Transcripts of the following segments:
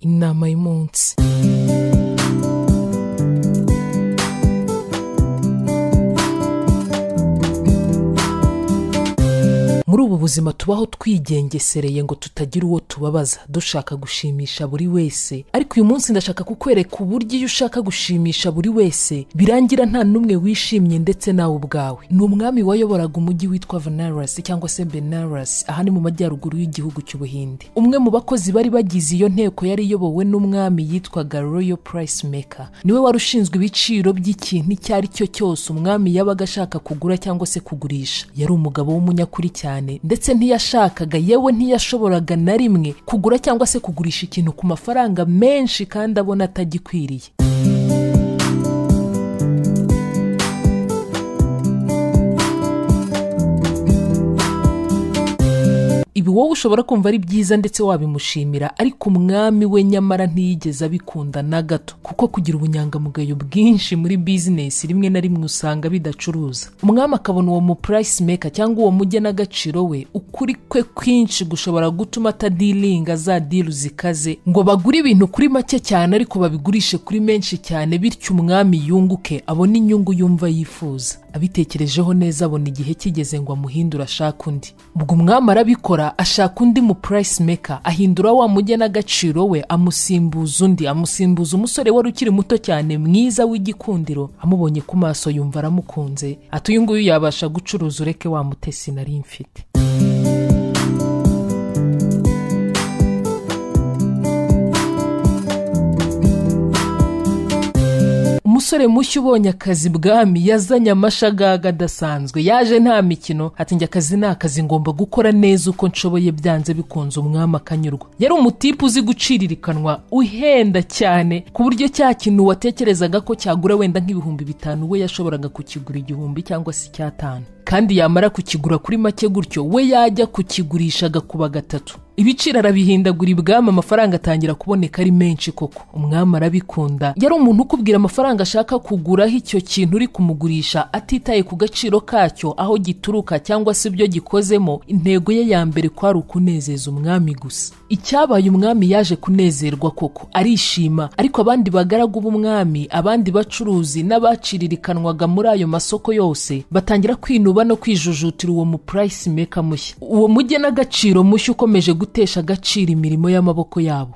inama y'umunsi muri ubu buzima tubaho twigengesereye ngo tutagira uwo tubabaza dushaka gushimisha buri wese ariko uyu munsi ndashaka kukwereka uburyo iyo ushaka gushimisha buri wese birangira nta n'umwe wishimye ndetse nawe ubwawe ni umwami wayoboraga umujyi witwa venaras cyangwa se benaras aha ni mu majyaruguru y'igihugu cy'ubuhinde umwe mu bakozi bari bagize iyo nteko yari iyobowe n'umwami yitwaga royal price maker niwe wari ushinzwe ibiciro by'ikintu icyo ari cyo cyose umwami yabaga ashaka kugura cyangwa se kugurisha yari umugabo w'umunyakuri cyane ndetse ntiyashakaga yewe ntiyashoboraga na rimwe kugura cyangwa se kugurisha ikintu ku mafaranga menshi kandi abona atagikwiriye ibi wowe ushobora kumva ari byiza ndetse wabimushimira ariko umwami we nyamara ntiyigeze abikunda na gato kuko kugira ubunyangamugayo bwinshi muri bizinesi rimwe na rimwe usanga bidacuruza umwami akabona uwo mu purayisi meka cyangwa uwo mugenagaciro we ukuri kwe kwinshi gushobora gutuma atadiringa za diru zikaze ngo bagure ibintu kuri make cyane ariko babigurishe kuri menshi cyane bityo umwami yunguke abone inyungu yumva yifuza abitekerejeho neza abona igihe kigeze ngo amuhindure ashake undi ubwo umwami arabikora ashaka undi mu purayisi meka ahindura wa mugenagaciro we amusimbuza undi amusimbuza umusore wari ukiri muto cyane mwiza w'igikundiro amubonye ku maso yumva aramukunze ati uyu nguyu yabasha gucuruza ureke wa mutesi nari mfite umusore mushya ubonye akazi bwami yazanye amashagaga adasanzwe yaje nta mikino ati njye akazi ni akazi ngomba gukora neza uko nshoboye byanze bikunze umwami akanyurwa yari umutipe uzi guciririkanwa uhenda cyane ku buryo cya kintu watekerezaga ko cyagura wenda nk'ibihumbi bitanu we yashoboraga kukigura igihumbi cyangwa se icyatanu kandi yamara kukigura kuri make gutyo we yajya kukigurisha agakuba gatatu ibiciro arabihindagura ibwami amafaranga atangira kuboneka ari menshi koko umwami arabikunda yari umuntu ukubwira amafaranga ashaka kuguraho icyo kintu uri kumugurisha atitaye ku gaciro kacyo aho gituruka cyangwa se ibyo gikozemo intego ye ya mbere kwari ukunezeza umwami gusa icyabaye umwami yaje kunezerwa koko arishima ariko abandi bagaragu b'umwami abandi bacuruzi n'abaciririkanwaga muri ayo masoko yose batangira kwinuba no kwijujutira uwo mu purayisi meka mushya uwo mujye n'agaciro mushya ukomeje gutesha agaciro imirimo y'amaboko yabo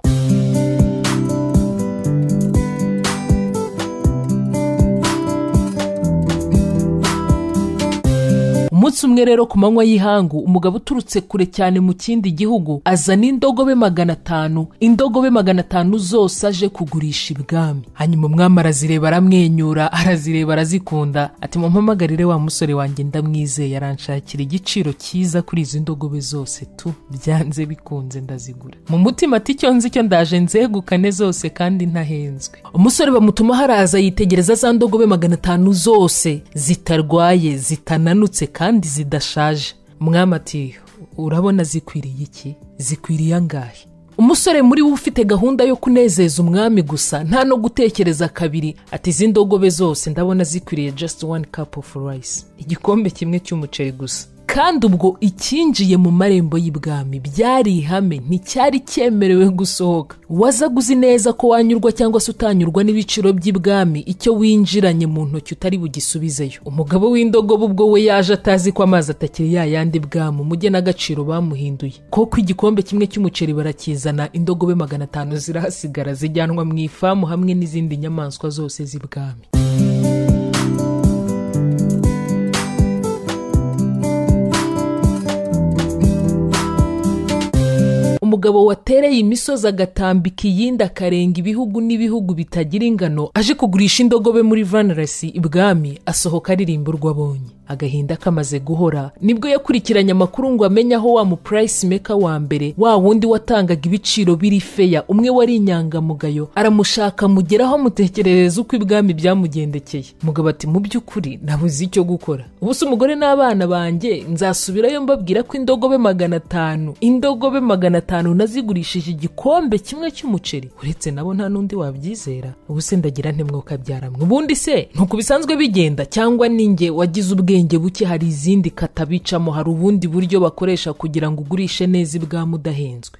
umunsi umwe rero ku manywa y'ihangu umugabo uturutse kure cyane mu kindi gihugu azana indogobe magana atanu indogobe magana atanu zose aje kugurisha ibwami hanyuma umwami arazireba aramwenyura arazireba arazikunda ati mumpamagarire wa musore wanjye ndamwizeye aranshakira igiciro cyiza kuri izi ndogobe zose tu byanze bikunze ndazigura mu mutima ati icyo nzi cyo ndaje nzegukane zose kandi ntahenzwe umusore bamutuma haraza yitegereza za ndogobe magana atanu zose zitarwaye zitananutse kandi kandi zidashaje umwami ati urabona zikwiriye iki zikwiriye angahe umusore muri we ufite gahunda yo kunezeza umwami gusa nta no gutekereza kabiri ati izi ndogobe zose ndabona zikwiriye just one cup of rice igikombe kimwe cy'umuceri gusa kandi ubwo icyinjiye mu marembo y'ibwami byari ihame nticyari cyemerewe gusohoka wazaga uzi neza ko wanyurwa cyangwa se utanyurwa n'ibiciro by'ibwami icyo winjiranye mu ntoki utari bugisubizeyo umugabo w'indogobe ubwo we yaje atazi ko amazi atakiri ya yandi bwami umujye n'agaciro bamuhinduye koko igikombe kimwe cy'umuceri barakizana indogobe magana atanu zirahasigara zijyanwa mu ifamu hamwe n'izindi nyamaswa zose z'ibwami umugabo watereye imisozi agatambika iyindi akarenga ibihugu n'ibihugu bitagira ingano aje kugurisha indogobe muri vanarasi ibwami asohoka aririmba urwo abonye agahinda kamaze guhora nibwo yakurikiranye amakuru ngo amenye aho wa mu purayisi meka wa mbere wa wundi watangaga ibiciro biri feya umwe wari inyangamugayo aramushaka mugeraho amutekerereza uko ibwami byamugendekeye mugabo ati mu by'ukuri nabuze icyo gukora ubu si umugore n'abana banjye nzasubirayo mbabwira ko indogobe magana atanu indogobe magana atanu nazigurishije igikombe kimwe cy'umuceri uretse nabo nta n'undi wabyizera ubu se ndagira ntemwoka byaramwe ubundi se ntuko bisanzwe bigenda cyangwa ninjye wagize ubwe ubwenge buke hari izindi katabicamo hari ubundi buryo bakoresha kugira ngo ugurishe neza ibwami udahenzwe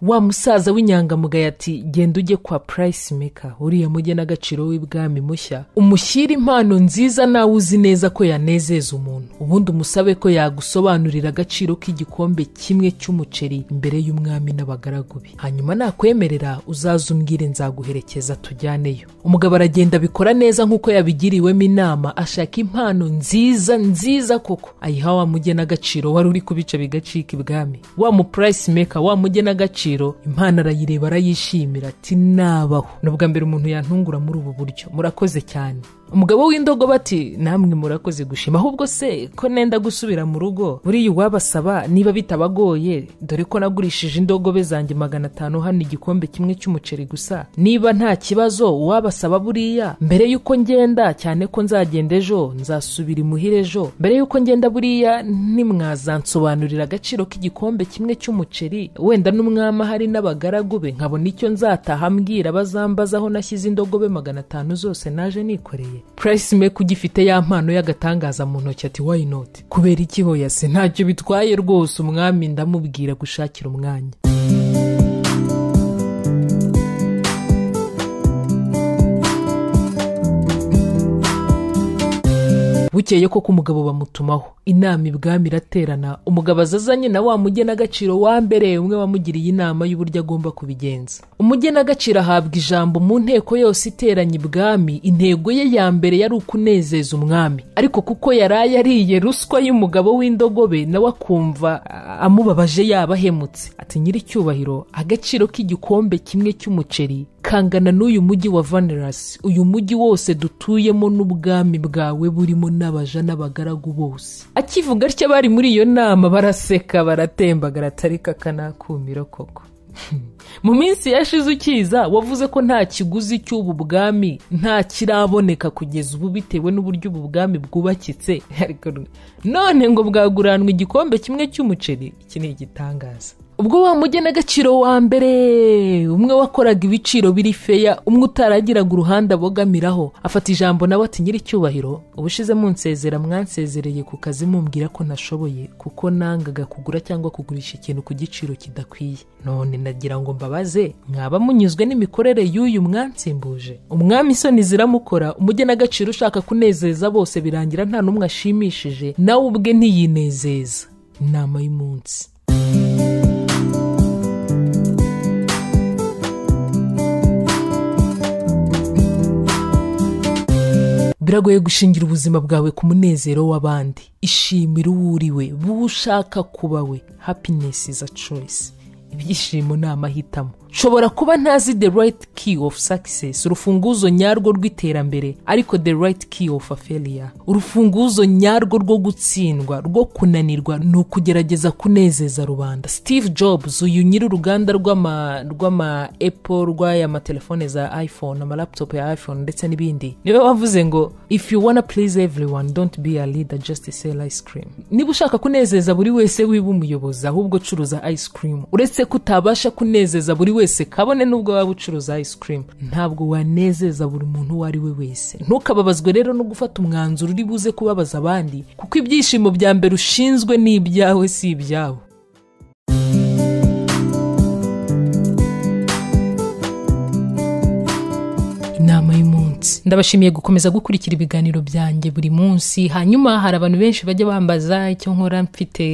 wa musaza w'inyangamugayo ati genda ujye kwa purayisi meka uriya mugenagaciro w'ibwami mushya umushyire impano nziza nawe uzi neza ko yanezeza umuntu ubundi umusabe ko yagusobanurira agaciro k'igikombe kimwe cy'umuceri imbere y'umwami n'abagaragu be hanyuma nakwemerera uzaze umbwire nzaguherekeza tujyaneyo umugabo aragenda abikora neza nk'uko yabigiriwemo inama ashaka impano nziza nziza koko ayiha wa mugenagaciro wari uri kubica bigacika ibwami wa mu purayisi meka wa mugenagaciro impano arayireba arayishimira ati nabaho ni ubwa mbere umuntu yantungura muri ubu buryo murakoze cyane umugabo w'indogo bati namwe murakoze gushima ahubwo se ko nenda gusubira mu rugo buriya uwabasaba niba bitabagoye dore ko nagurishije indogobe zanjye magana atanu hano igikombe kimwe cy'umuceri gusa niba nta kibazo uwabasaba buriya mbere y'uko ngenda cyane ko nzagenda ejo nzasubira imuhira ejo mbere y'uko ngenda buriya nimwazansobanurira agaciro k'igikombe kimwe cy'umuceri wenda n'umwami ahari n'abagaragu be nkabona icyo nzataha mbwira bazambaza aho nashyize indogobe magana atanu zose naje nikoreye Price Maker ugifite ya mpano y'agatangaza mu ntoki ati why not kubera iki hoya se ntacyo bitwaye rwose umwami ndamubwira gushakira umwanya bukeye koko umugabo bamutumaho inama ibwami iraterana umugabo azazanye na wa mugenagaciro wa mbere umwe wamugiriye inama y'uburyo agomba kubigenza umugenagaciro ahabwa ijambo mu nteko yose iteranye ibwami intego ye ya mbere yari ukunezeza umwami ariko kuko yaraye ariye ruswa y'umugabo w'indogobe nawe akumva amubabaje yabahemutse ati nyiricyubahiro agaciro k'igikombe kimwe cy'umuceri kangana n'uyu mujyi wa vanerasi uyu mujyi wose dutuyemo n'ubwami bwawe burimo n'abaja n'abagaragu bose akivuga atya bari muri iyo nama baraseka baratembagara atari kakanakumiro koko mu minsi yashize ukiza wavuze ko nta kiguzi cy'ubu bwami nta kiraboneka kugeza ubu bitewe n'uburyo ubu bwami bwubakitse none ngo bwaguranwa igikombe kimwe cy'umuceri iki ni igitangaza ubwo wa mugenagaciro wa mbere umwe wakoraga ibiciro biri feya umwe utaragiraga uruhande abogamiraho afata ijambo nawe ati nyiricyubahiro ubushize munsezera mwansezereye ku kazi mumbwira ko nashoboye kuko nangaga kugura cyangwa kugurisha ikintu ku giciro kidakwiye none nagira ngo mbabaze mwaba munyuzwe n'imikorere y'uyu mwansimbuje umwami isoni ziramukora umugenagaciro ushaka kunezeza bose birangira nta n'umwe ashimishije nawe ubwe ntiyinezeza inama y'umunsi biragoye gushingira ubuzima bwawe ku munezero w'abandi ishimira uwo uriwe bushaka kuba we happiness is a choice ibyishimo ni amahitamo nshobora kuba ntazi the right key of success urufunguzo nyarwo rw'iterambere ariko the right key of a failure urufunguzo nyarwo rwo gutsindwa rwo kunanirwa ni ukugerageza kunezeza rubanda steve jobs uyu nyiri uruganda rw'ama rw'ama apple rw'aya matelefone za iphone amalaptop ya iphone ndetse n'ibindi niba bavuze ngo if you wanna please everyone don't be a leader just sell ice cream niba ushaka kunezeza buri wese wiba umuyobozi ahubwo curuza ice cream uretse ko utabasha kunezeza buri wese kabone n'ubwo waba ucuruza ice cream ntabwo wanezeza buri muntu uwo ari we wese ntukababazwe rero no gufata umwanzuro uri buze kubabaza abandi kuko ibyishimo bya mbere ushinzwe ni ibyawe si ibyabo inama y'umunsi ndabashimiye gukomeza gukurikira ibiganiro byanjye buri munsi hanyuma hari abantu benshi bajya bambaza icyo nkora mfite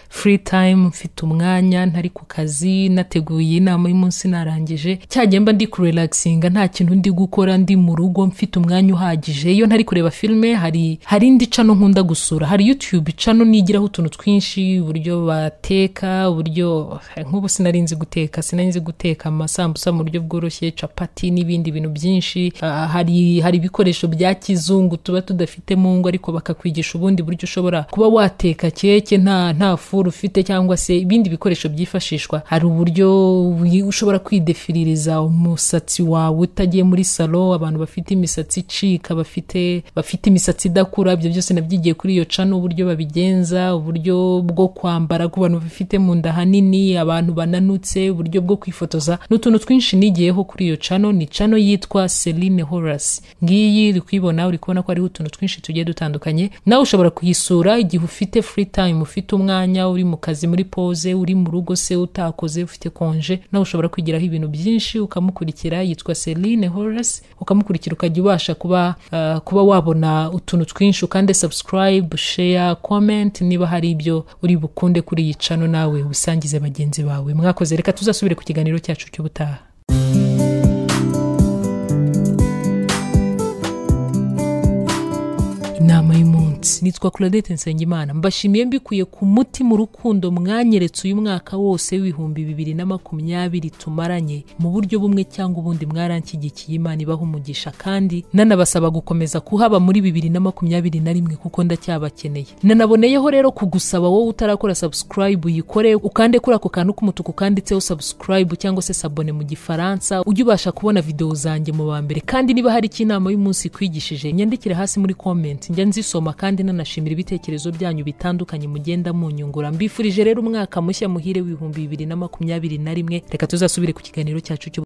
free time mfite umwanya ntari ku kazi nateguye inama y'umunsi narangije cyagenda ndi kurelaxinga nta kintu ndi gukora ndi mu rugo mfite umwanya uhagije iyo ntari kureba filime hari hari indi cano nkunda gusura hari youtube cano nigiraho utuntu twinshi uburyo bateka uburyo nk'ubu sinari nzi guteka sinari nzi guteka amasambusa mu buryo bworoshye capati n'ibindi bintu byinshi uh, hari hari ibikoresho bya kizungu tuba tudafite mu ngo ariko bakakwigisha ubundi buryo ushobora kuba wateka keke nta nta furu ufite cyangwa se ibindi bikoresho byifashishwa hari uburyo ushobora kwidefiririza umusatsi wawe utagiye muri salo abantu bafite imisatsi icika bafite bafite imisatsi idakura ibyo byose nabyigiye kuri iyo cano uburyo babigenza uburyo bwo kwambara ku bantu bafite mu nda hanini abantu bananutse uburyo bwo kwifotoza n'utuntu twinshi nigiyeho kuri iyo cano ni cano yitwa Celine Horace hasi ngiyi uri kuyibona uri kubona ko hariho utuntu twinshi tugiye dutandukanye nawe ushobora kuyisura igihe ufite free time ufite umwanya uri mu kazi muri pause uri mu rugo se utakoze ufite konje nawe ushobora kwigiraho ibintu byinshi ukamukurikira yitwa Celine Horace ukamukurikira ukajya ubasha kuba uh, kuba wabona utuntu twinshi ukande subscribe share comment niba hari ibyo uri bukunde kuri iyi channel nawe ubisangize bagenzi bawe mwakoze reka tuzasubire ku kiganiro cyacu cy'ubutaha inama y'umunsi nitwa Claudette Nsengimana mbashimiye mbikuye ku muti mu rukundo mwanyeretse uyu mwaka wose w'ibihumbi bibiri na makumyabiri tumaranye mu buryo bumwe cyangwa ubundi mwaranshyigikiye Imana ibaha umugisha kandi nanabasaba gukomeza kuhaba muri bibiri na makumyabiri na rimwe kuko ndacyabakeneye nanaboneyeho rero kugusaba wowe utarakora subscribe uyikore ukande kuri ako kantu k'umutuku kanditseho subscribe cyangwa se sabone mu gifaransa ujye ubasha kubona videwo zanjye mu ba mbere kandi niba hari icyo inama y'umunsi ikwigishije nyandikire hasi muri comment njya nzisoma kandi nanashimira ibitekerezo byanyu bitandukanye mugenda munyungura mbifurije rero umwaka mushya muhire w'ibihumbi bibiri na makumyabiri na rimwe reka tuzasubire ku kiganiro cyacu cy'ubu